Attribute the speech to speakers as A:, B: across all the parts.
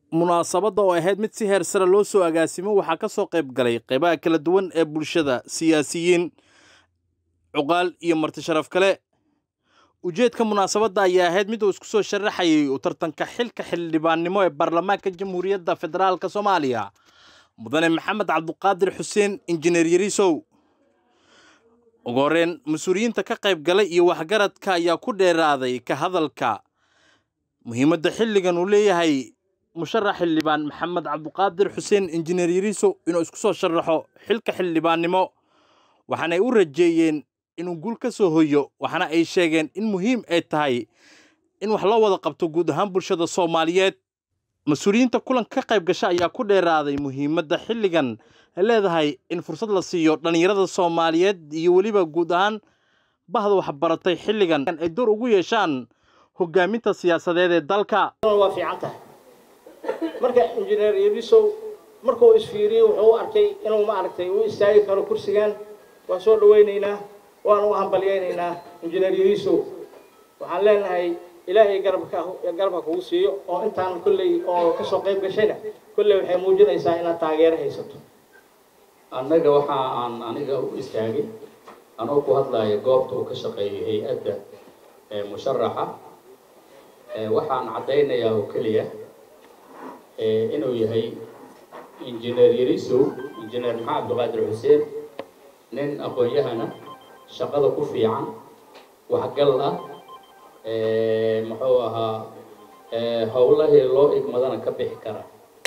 A: munaasabadda oo ahayd mid si heer sare loo soo agaasimo waxaa ka soo qayb galay qaybaha kala duwan ee bulshada siyaasiyiin cuqaal iyo marti sharaf kale ujeedka munaasabadda ayaa ahayd mid uu isku soo sharaxayay u tartanka xilka xildhibaannimo ee baarlamaanka jamhuuriyadda federaalka soomaaliya mudane maxamed cabduqaadir xuseen injineer yariisow ugu horreyn mas-uuliyiinta ka qayb galay iyo waxgaradka ayaa ku dheeraaday ka hadalka muhiimadda xilligan uu leeyahay musharax xildhibaan maxamed cabduqaadir xuseen injineer yariisow inuu isku soo sharaxo xilka xildhibaannimo waxaanay u rajeeyeen inuu guul ka soo hoyo waxaana ay sheegeen in muhiim ay tahay in wax loo wada qabto guud ahaan bulshada soomaaliyeed mas-uuliyiinta kulanka ka qayb gasha ayaa ku dheeraaday muhiimadda xilligan ay leedahay in fursad la siiyo dhallinyarada soomaaliyeed iyo weliba guud ahaan bahda waxbaratay xilligan ay door ugu yeeshaan hogaaminta siyaasadeed ee dalka
B: waa fiican tahay marka injineer yarisow markuu isfiiriyey wuxuu u arkay inuu maaragtay u istaagi karo kursigan waan soo dhawaynaynaa waan u hambalyaynaynaa injineer yarisow waxaan leenahay ilaahay garabka garabka kugu siiyo oo intaan kolley oo kasoo qayb gashayna kolley waxay muujinaysaa inaad taageero haysato
C: annaga waxa aan aniga u istaagay anoo ku hadlaya goobta uu ka shaqeeyay hay-adda musharaxa waxaan caddaynayaa oo keliya inuu yahay injineer yarisow injineer maxamed cabdiqaadir xuseen nin aqoon-yahana shaqada ku fiican waxgal ah muxuu ahaa howlahii loo igmadana ka bixi kara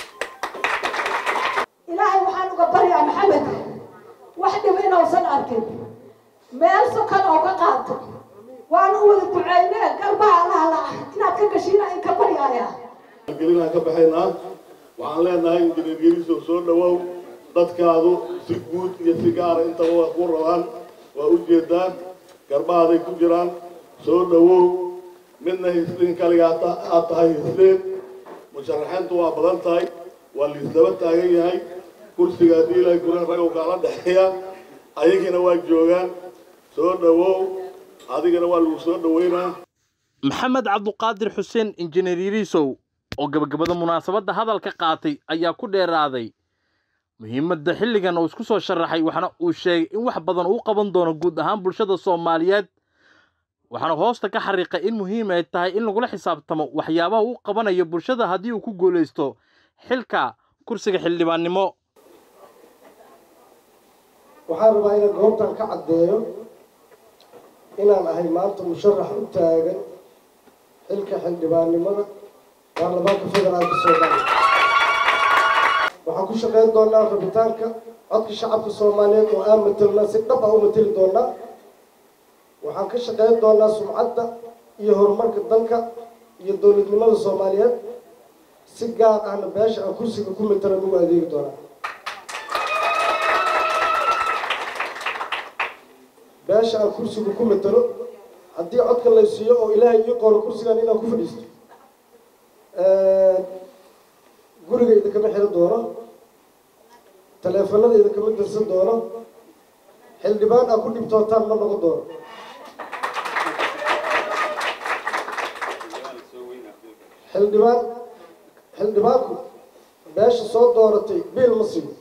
D: ilaahay waxaan uga baryaa maxamed wax dhib inuusan arkin meel sokan oo ka qaato waana u wada duceyne garbaha allaha la ah inaad ka gashiina in ka baryaaya
E: gelinaan ka baxaynaa waxaan leenahay injineer yarisow soo dhawow dadkaadu si guud iyo si gaara intaba waa ku rabaan waa u jeedaa garbahaaday ku jiraan soo dhawow midna hisliin kaliga aad tahay hisleen musharaxiintu waa badan tahay waa liisdaba taagan yahay kursiga haddii ilaahay guran ragow kaala dhexeeya ayagiina waa joogaan soo dhawow adigana waa lagu soo dhaweynaa
A: maxamed cabduqaadir xuseen injineer yariisow oo gabagabada munaasabadda hadalka qaatay ayaa ku dheeraaday muhiimadda xilligan uu isku soo sharaxay waxaana uu sheegay in wax badan uu qaban doono guud ahaan bulshada soomaaliyeed waxaana hoosta ka xariiqay in muhiim ay tahay in lagula xisaabtamo waxyaabaha uu qabanayo bulshada haddii uu ku guulaysto xilka kursiga xildhibaannimo
F: waxaan rabaa inaan goobtan ka caddeeyo inaan ahay maanta musharax u taagan xilka xildhibaannimada baarlamaanka federaalka soomaaliya waxaan ku shaqayn doonaa rabitaanka codka shacabka soomaaliyeed oo aan matelnaa si dhab ah u mateli doonaa waxaan ka shaqayn doonaa sumcadda iyo horumarka dalka iyo dowladnimada soomaaliyeed si gaar ahna beesha aan kursiga ku matalan ugu adeegi doonaa beesha aan kursiga ku matalo haddii codka lay siiyo oo ilaahay ii qoro kursigan inaan ku fadhiisto guriga idinkama xiro doono taleefanada idinkama dirsan doono xildhibaan aad ku dhibtootaan ma noqon doono xildhibaan xildhibaanku beesha soo dooratay biil ma siiyo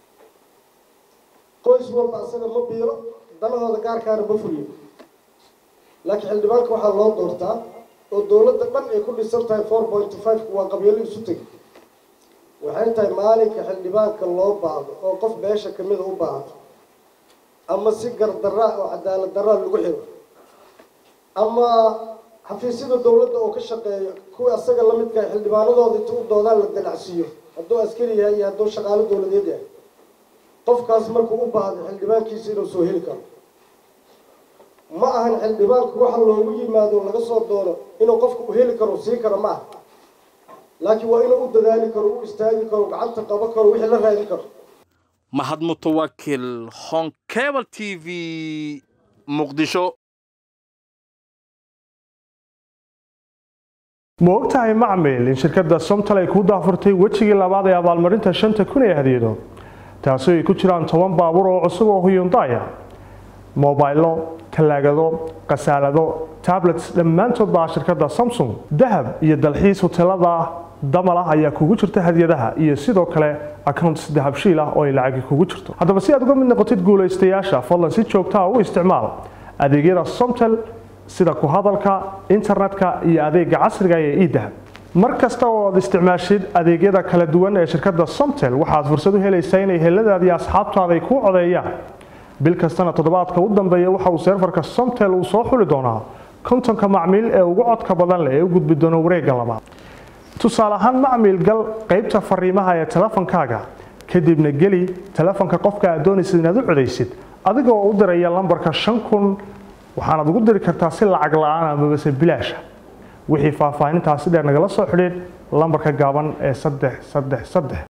F: qoys walba asaga ma biilo danahooda gaarkaana ma fuliyo laakiin xildhibaanka waxaa loo doortaa oo dowladda dhan ay ku dhisan tahay four point five waa qabyalo isu tegi waxay tahay maalinka xildhibaanka loo baahdo oo qof beesha kamida u baahdo ama si gardaraa oo cadaalad daraa lagu xiro ama xafiisyada dowladda oo ka shaqeeyo kuwa asaga lamidka xildhibaanadooda inta u doodaan la ganacsiiyo hadduu askari yahay iyo hadduu shaqaalo dowladeed yahay qofkaas markuu u baahdo xildhibaankiisa inuu soo heli karo ma ahan xildhibaanku waxa loogu yimaado laga soo doono inuu qofka u heli karo siin karo ma aha laakiin waa inuu u dadaali karo u istaagi karo gacanta qaban karo wixii la raadin karo
A: mahad mutawakil honkebel t v muqdisho
G: ma ogtahay macmil in shirkadda somtal ay kuu daafurtay wejigii labaad ee abaalmarinta shanta kun ee hadiyado taasi ay ku jiraan toban baabuur oo cusub oo huyundaya mobaylo talaagado khasaalado tablets dhammaantood baa shirkadda samsung dahab iyo dalxiis hoteelada damal ah ayaa kugu jirta hadiyadaha iyo sidoo kale accounts dahabshiil ah oo ay lacagi kugu jirto haddaba si aad uga mid noqotid guulaystayaasha fadlan si joogta ah u isticmaal adeegyada somtel sida ku hadalka internetka iyo adeega casriga ee idahab mar kasta oo aad isticmaashid adeegyada kala duwan ee shirkadda somtel waxaad fursad u helaysaa inay heladaada iyo asxaabtaada ay kuu codeeyaan bil kastana toddobaadka u dambeeya waxa uu seerfarka somtel uu soo xuli doonaa kontonka macmiil ee ugu codka badan leh ee u gudbi doona wareegga labaad tusaale ahaan macmiil gal qaybta fariimaha ee telefonkaaga kadibna geli telefonka qofka aad doonaysid inaad u codaysid adigoo u diraya lambarka shan kun waxaanaad ugu diri kartaa si lacag la-aan amabase bilaasha wixii faahfaahintaasi dheer nagala soo xidhiid lambarka gaaban ee saddex saddex saddex